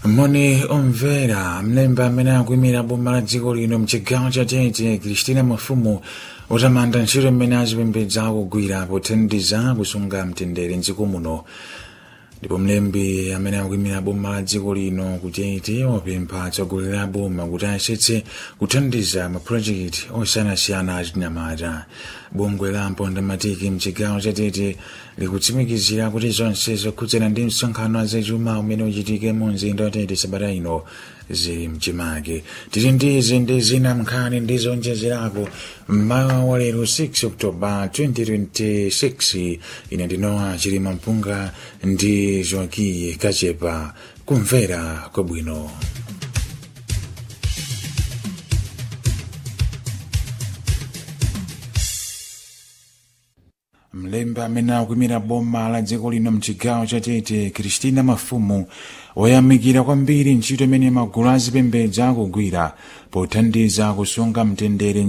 moni omvera mlembi amene akuyimira boma la dziko lino mchigawo cha tete kristina mafumu utamanda ntchito imene azipembedza akugwira pothandiza kusunga mtendere mdziko muno ndipo mlembi amene akuyimira boma la dziko lino kutete wapempha atsogoleri a boma kuti ayesetse kuthandiza mapulojekiti osiyanasiyana achinyamata bungwe la mpondamatiki mchigawo cha tete likutsimikizira kuti zonse zokhudzana ndi msonkhano azachuma umene uchitike mu mzinda wa tete sabata ino zili mchimake tili ndi izi ndi zina mnkhani ndi zonjezerapo mmawa wa lero 6 oktoba 2026 ine ndinowa chilima mpunga ndi joaquim kachepa kumvera kwabwino mlembi amene akuyimira boma la dziko lino mchigawo cha tete kristina mafumu wayamikira kwambiri ntchito imene magulu azipembedza akugwira pothandiza kusunga mtendere